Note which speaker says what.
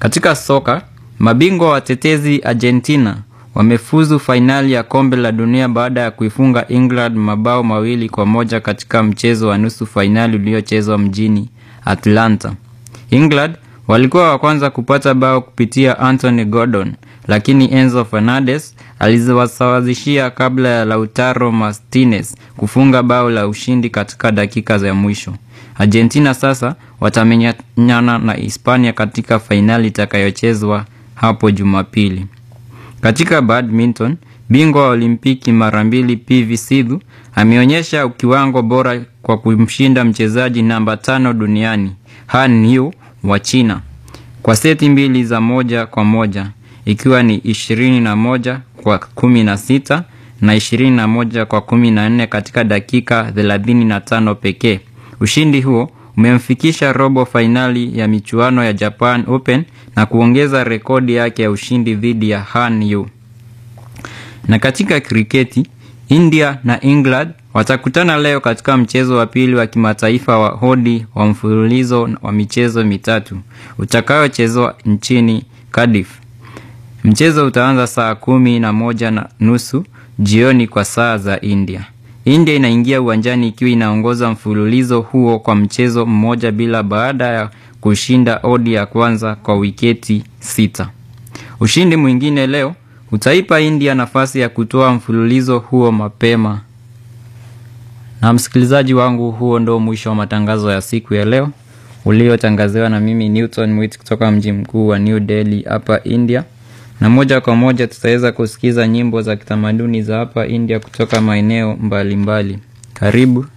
Speaker 1: Katika soka, mabingwa watetezi Argentina wamefuzu fainali ya kombe la dunia baada ya kuifunga England mabao mawili kwa moja katika mchezo wa nusu fainali uliochezwa mjini Atlanta. England walikuwa wa kwanza kupata bao kupitia Anthony Gordon, lakini Enzo Fernandez aliwasawazishia kabla ya Lautaro Martinez kufunga bao la ushindi katika dakika za mwisho. Argentina sasa watamenyana na Hispania katika fainali itakayochezwa hapo Jumapili. Katika badminton, bingwa wa Olimpiki mara mbili PV Sidhu ameonyesha kiwango bora kwa kumshinda mchezaji namba tano duniani Han Yu wa China kwa seti mbili za moja kwa moja ikiwa ni ishirini na moja kwa kumi na sita na ishirini na moja kwa kumi na nne katika dakika thelathini na tano pekee. Ushindi huo umemfikisha robo fainali ya michuano ya Japan Open na kuongeza rekodi yake ya ushindi dhidi ya Han Yu. Na katika kriketi, India na England watakutana leo katika mchezo wa pili wa kimataifa wa hodi wa mfululizo wa michezo mitatu utakayochezwa nchini Cardiff. Mchezo utaanza saa kumi na moja na nusu jioni kwa saa za India. India inaingia uwanjani ikiwa inaongoza mfululizo huo kwa mchezo mmoja bila baada ya kushinda odi ya kwanza kwa wiketi sita. Ushindi mwingine leo utaipa India nafasi ya kutoa mfululizo huo mapema. Na msikilizaji wangu, huo ndo mwisho wa matangazo ya siku ya leo uliotangaziwa na mimi Newton Mwit kutoka mji mkuu wa New Delhi hapa India, na moja kwa moja tutaweza kusikiza nyimbo za kitamaduni za hapa India kutoka maeneo mbalimbali. Karibu.